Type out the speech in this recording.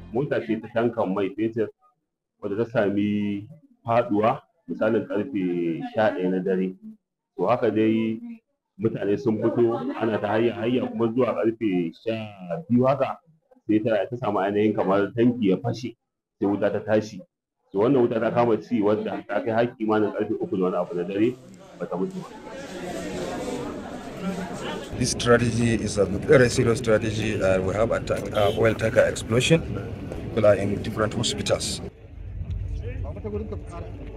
mota ce ta tankan mai fetur wadda ta sami faduwa misalin karfe sha ɗaya na dare to haka dai mutane sun fito ana ta hayya hayya kuma zuwa karfe sha biyu haka sai ta ta samu ainihin kamar tanki ya fashe sai wuta ta tashi to wannan wuta ta kama ci wadda ta kai har kimanin karfe uku da wani abu na dare bata mutu ba This strategy is a very serious strategy. Uh, we have a tank, uh, oil tanker explosion. People are in different hospitals.